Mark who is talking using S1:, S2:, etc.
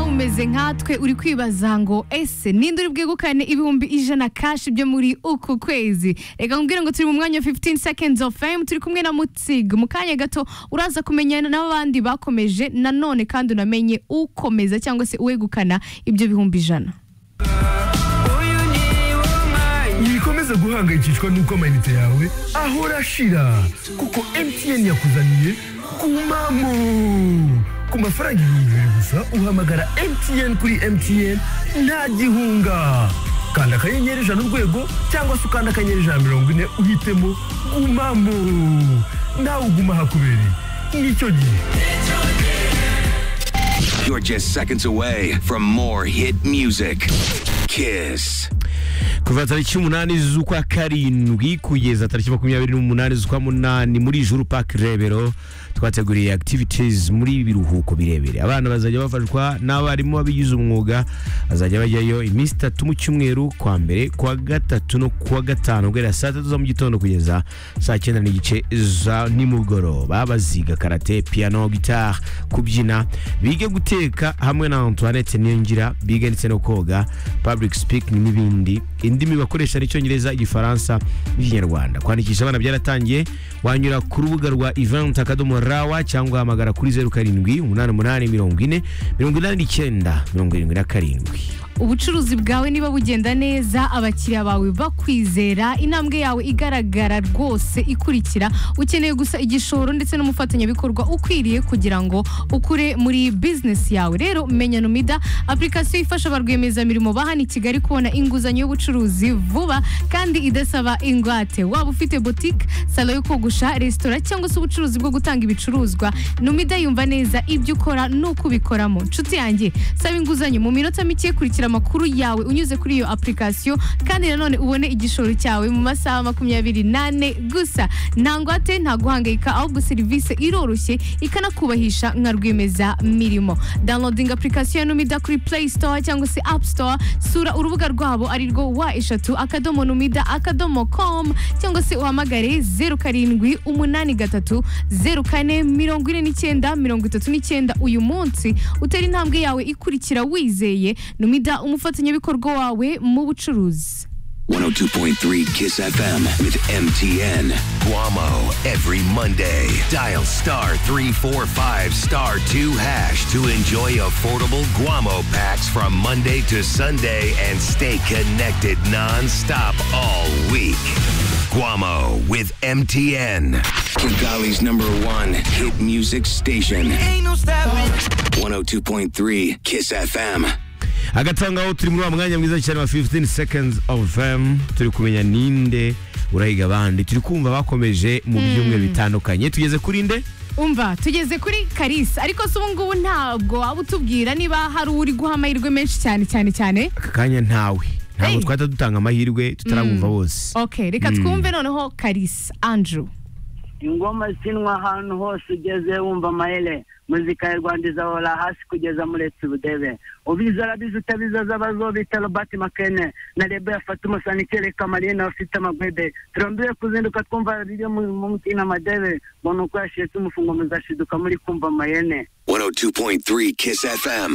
S1: umeze nkatwe uri kwibaza ngo ese ninde uri bwegukane ibihumbi ijana kashi byo muri uku kwezi reka nkubwire ngo turi mu mwanya wa 15 seconds of fame turi kumwe na mutsig mu kanya gato uraza kumenyana n'abandi bakomeje nanone kandi unamenye ukomeza cyangwa se uwegukana ibyo bihumbi ijana
S2: wikomeza guhangayikishwa n'uko amayinite yawe ahora ashira kuko mtn yakuzaniye kumamo ku mafaranga ibihumbi bibiri gusa uhamagara mtn kuri mtn nta gihunga kanda akanyenyeri ijana urwego cyangwa se ukanda akanyenyeri ijana na mirongo ine uhitemo gumamo nawe uguma ahakubereye nicyo gihe
S3: You're just seconds away from more hit music. Kiss.
S4: kuva tariki umunani z'ukwa karindwi kugeza tariki makumyabiri n'umunani z'ukwa munani muri juru park rebero twateguriye activities muri ibi biruhuko birebire abana bazajya bafashwa n'abarimu babigize umwuga bazajya bajyayo iminsi itatu mu cyumweru kwa mbere kuwa gatatu no kuwa gatanu guhera saa tatu za mu gitondo kugeza saa cyenda n'igice za nimugoroba baziga karate piano gitari kubyina bige guteka hamwe na antoinette niyongira bige ndetse no koga public speaking n'ibindi indimi bakoresha ni icyongereza igifaransa n'ikinyarwanda kwandikisha abana byaratangiye wanyura ku rubuga rwa event akadomo rawa cyangwa hamagara kuri zeru karindwi umunani umunani mirongo ine mirongo inani n'icyenda mirongo irindwi na karindwi
S1: ubucuruzi bwawe niba bugenda neza abakiriya bawe bakwizera intambwe yawe igaragara rwose ikurikira ukeneye gusa igishoro ndetse n'umufatanyabikorwa ukwiriye kugira ngo ukure muri bizinesi yawe rero menya numida apurikasiyo ifasha ba rwiyemezamirimo ba hano i kigali kubona inguzanyo y'ubucuruzi vuba kandi idasaba ingwate waba ufite botike salo yo kogosha resitora cyangwa se ubucuruzi bwo gutanga ibicuruzwa numida yumva neza ibyo ukora n'uko ubikoramo nshuti yanjye saba inguzanyo mu minota mike kurikira amakuru yawe unyuze kuri iyo apurikasiyo kandi nanone ubone igishoro cyawe mu masaha makumyabiri n'ane gusa nta ngwate nta guhangayika ahubwo serivisi iroroshye ikanakubahisha nka rwemeza mirimo downloading apurikasiyo ya numida kuri play store cyangwa se app store sura urubuga rwabo ari rwo wa eshatu akadomo numida akadomo com cyangwa se uhamagare zeru karindwi umunani gatatu zeru kane mirongo ine n'icyenda mirongo itatu n'icyenda uyu munsi utera intambwe yawe ikurikira wizeye numida umufatanyabikorwa wawe mu bucuruzi
S3: 102.3 Kiss FM with MTN. Guamo every Monday. Dial star 345 star 2 hash to enjoy affordable Guamo packs from Monday to Sunday and stay connected non-stop all week. Guamo with MTN. Kigali's number one hit music station. 102.3 Kiss FM.
S4: hagati aho ngaho turi muri wa mwanya mwiza cyane wa 15 seconds of fame turi kumenya ninde urahiga abandi turi kumva bakomeje mu byumweru bitandukanye tugeze kuri nde
S1: umva tugeze kuri karisa ariko se ubu ngubu ntabwo waba utubwira niba hari uri guha amahirwe menshi cyane cyane cyane
S4: aka kanya ntawe ntabwo
S1: Hey.
S4: twahita dutanga amahirwe tutarabumva bose
S1: ok reka twumve noneho karisa andrew
S5: ingoma zinwa ahantu hose ugeze wumva amayere muzika ya rwanda izahora hasi kugeza muretse ubudebe ubizi arabizi utabizi azabazobita robert makene na rebe yafata umusanikere kamarine afite amagwede turambiwe kuzinduka twumva riri mu- mu mutima amadebe mbona uko yashetse umufungo muzashiduka muri kumva amayene
S3: 102.3 Kiss FM.